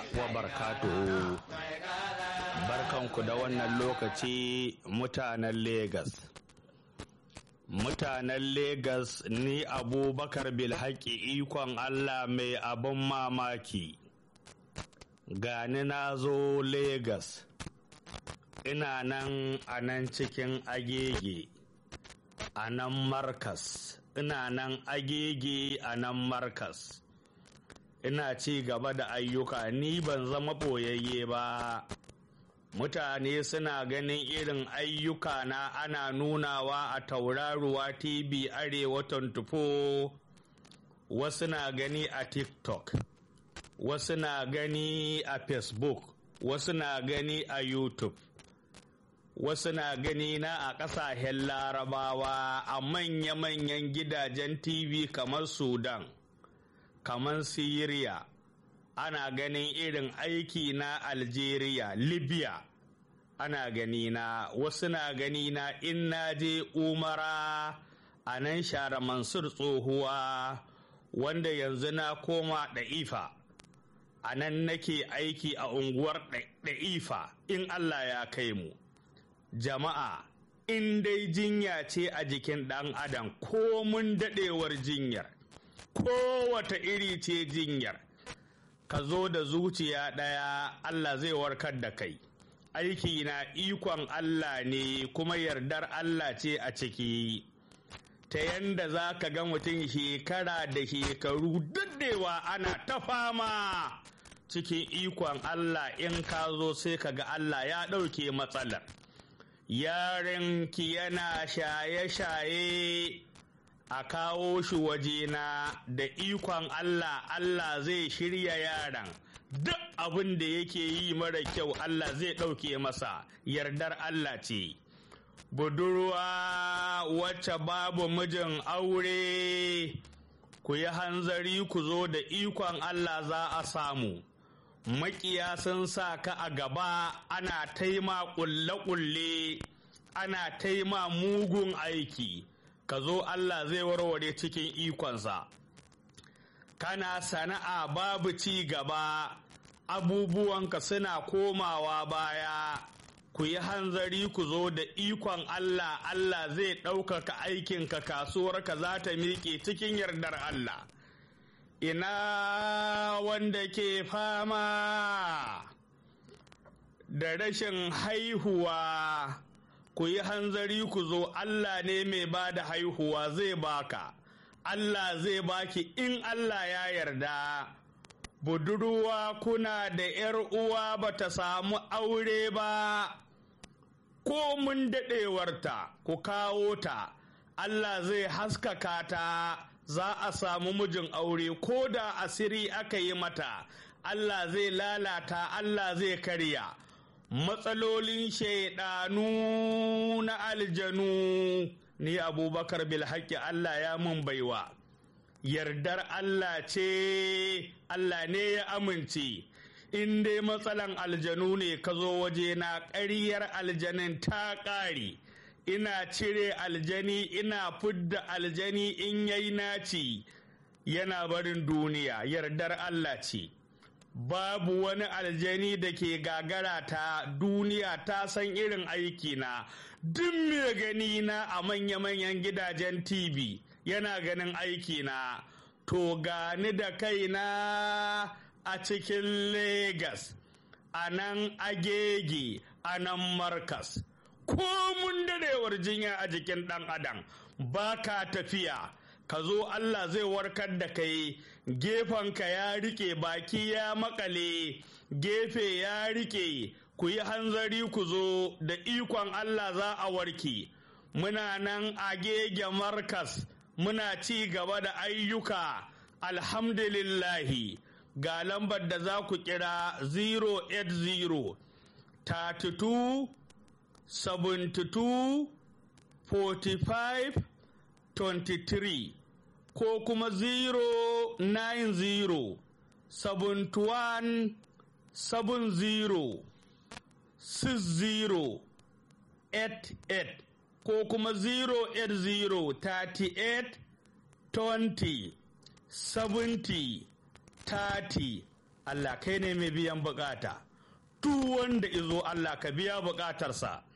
wa barakatuhu barkanku da wannan lokaci mutanen Legas. Mutanen Legas ni abubakar bilhaki ikon Allah mai abin mamaki. Gani na zo Legas. Ina nan a nan cikin agege, a nan Markas, ina nan agege a nan Markas. ina ci gaba da ayyuka ni ban zama ɓoyayye ba mutane suna ganin irin ayyuka na ana nunawa a tauraruwa tv arewa 24 wasu na gani a tiktok wasu na gani a facebook wasu na gani a youtube wasu na gani na a ƙasashen larabawa a manya-manyan gidajen tv kamar sudan kamar Siriya, ana ganin irin aiki na Algeria, Libya, ana gani na wasu na gani na in na je umara a nan share Mansur tsohuwa wanda yanzu na koma ɗa'ifa. A nan nake aiki a unguwar ɗa'ifa in Allah ya kai mu. Jama'a, in dai jinya ce a jikin ɗan adam ko mun daɗewar jinyar. kowata iri ce jinyar ka zo da zuciya ɗaya Allah zai warkar da kai aiki na ikon Allah ne kuma yardar Allah ce a ciki ta yanda za ka ga mutum shekara da shekaru daddewa ana ta fama cikin ikon Allah in ka zo sai ka ga Allah ya ɗauke matsalar yarinki yana shaye-shaye a kawo shi wajena da ikon Allah Allah zai shirya yaran duk abin da yake yi mara kyau Allah zai ɗauke masa yardar Allah ce budurwa wacce babu mijin aure ku yi hanzari ku zo da ikon Allah za a samu makiya sun sa ka a gaba ana taima ƙulle-ƙulle ana taima mugun aiki ka zo Allah zai warware cikin ikonsa kana sana'a babu ci gaba abubuwanka suna komawa baya ku yi hanzari ku zo da ikon Allah Allah zai ɗaukaka aikinka kasuwarka za ta miƙe cikin yardar Allah ina wanda ke fama da rashin haihuwa ku yi hanzari ku zo Allah ne mai ba da haihuwa zai baka Allah zai baki in Allah ya yarda budurwa kuna da ‘yar uwa ba ta samu aure ba ko mun daɗewarta ku kawo ta Allah zai haskaka ta za a samu mijin aure ko da asiri aka yi mata Allah zai lalata Allah zai karya matsalolin shaidanu na aljanu ni abubakar bilhaki Allah ya mun baiwa yardar Allah ce Allah ne ya amince in dai matsalan aljanu ne ka zo waje na ƙaryar aljanin ta ƙare ina cire aljani ina fidda aljani in yayi naci yana barin duniya yardar Allah ce babu wani aljani da ke gagara ta duniya ta san irin aikina duk mai gani na a manya-manyan gidajen tv yana ganin aikina to gani da kaina a cikin Legas, a nan agege a nan markas ko mun dadewar jinya a jikin ɗan adam ba ka tafiya ka zo Allah zai warkar da kai gefenka ya rike baki ya makale gefe ya rike ku yi hanzari ku zo da ikon Allah za a warke muna nan a gege markas muna ci gaba da ayyuka alhamdulillahi ga lambar da za ku kira 080 32 72 45 23 ko kuma 090 71 70 60 88 ko kuma 080 38 20 70 30 Allah kai ne mai biyan bukata duk wanda izo Allah ka biya bukatarsa